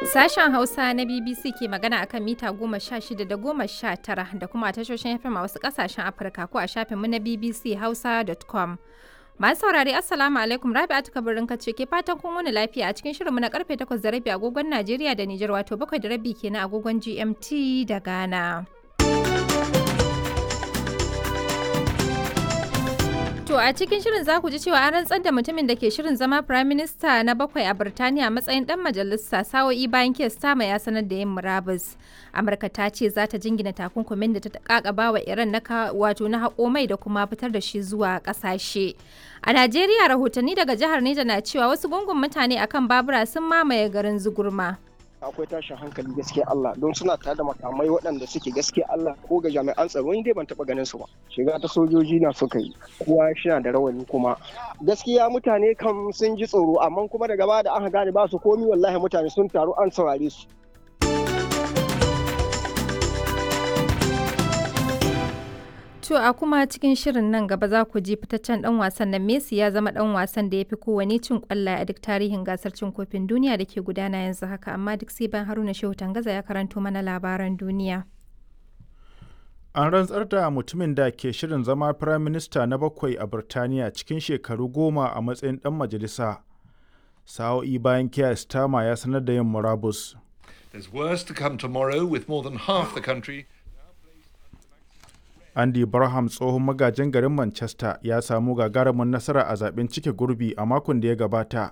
Sashen Hausa na BBC ke magana akan mita goma sha shida da goma sha tara da kuma tashoshin FM a wasu kasashen Afirka ko a shafinmu na BBC Hausa.com. Masu saurari Assalamu alaikum Rabi'atu Kabirin ce ke fatan kun wani lafiya a cikin shirinmu na karfe 8 da rabi agogon Najeriya da Nijar wato 7 da rabi kenan agogon GMT da Ghana. To a cikin shirin za ku ji cewa an rantsar da mutumin da ke shirin zama Prime Minister na bakwai a Birtaniya matsayin dan majalisa sa'o'i bayan Keir Starmer ya sanar da yin murabus. Amurka ta ce za ta jingina takunkumin da ta kakaba wa Iran na wato na haƙo mai da kuma fitar da shi zuwa ƙasashe. A Najeriya rahotanni daga jihar Neja na cewa wasu gungun mutane akan babura sun mamaye garin Zugurma. akwai tashin hankali gaskiya Allah don suna tare da makamai waɗanda suke gaskiya Allah ko ga jami'an tsaro dai ban taɓa ganin su ba shiga ta sojoji na suka yi kowa shina da rawani kuma gaskiya mutane kam sun ji tsoro amma kuma daga baya da aka gane ba su komi wallahi mutane sun taru an saurare su To a kuma cikin shirin nan gaba za ku ji fitaccen dan wasan nan Messi ya zama dan wasan da ya fi kowane cin kwallaye a duk tarihin gasar cin kofin duniya da ke gudana yanzu haka amma duk sai ban Haruna Shehu Tangaza ya karanto mana labaran duniya. An rantsar da mutumin da ke shirin zama Firayim Minista na bakwai a Birtaniya cikin shekaru goma a matsayin dan majalisa. Sa'o'i bayan Keir Starmer ya sanar da yin murabus. There's worse to come tomorrow with more than half the country Andy Barham tsohon magajin garin Manchester ya samu gagarumin nasara a zaben cike gurbi a makon da ya gabata